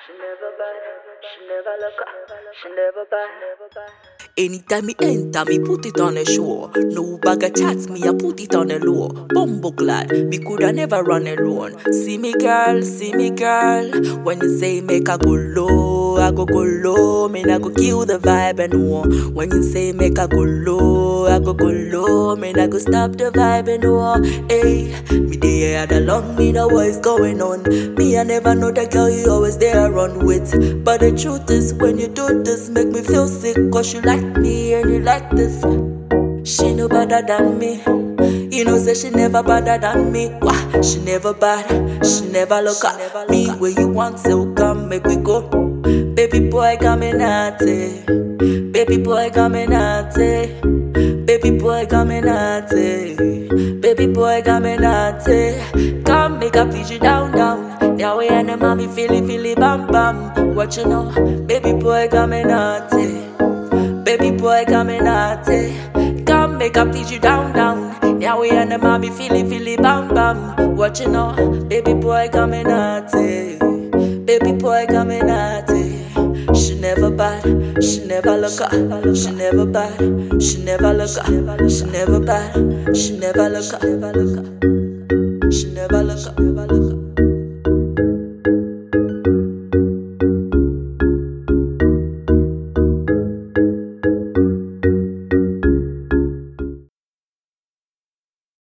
She never bad, she never look up, she never bad, never bad. Anytime me enter, me put it on a show. No bag of chats, me I put it on a low. Bumbo glad, me coulda never run alone. See me girl, see me girl. When you say make I go low, I go go low. Me I go kill the vibe and war. When you say make I go low, I go go low. Me I go stop the vibe and war. Hey, me there had along, me know what's going on. Me I never know that girl you always there run with. But the truth is, when you do this, make me feel sick. Cause you like me and you like this. She no better than me. You know, say she never better than me. Wah, she never bad. She never look at me where you want to come, make we go. Baby boy coming at it. Baby boy coming at it. Baby boy coming at it. Baby boy coming at it. Come make a feed you down, down. Yeah, we and the mommy feely, feely, bam, bam. What you know? Baby boy coming at it. Baby boy coming at it. Come make up teach you down down. Yeah we and the mommy feely feely bam bam. What you know? Baby boy coming at it. Baby boy coming at it. She never bad, she never look up, she never bad, she never look up, she never bad, she never look up, she never look up, she never look up, never look up.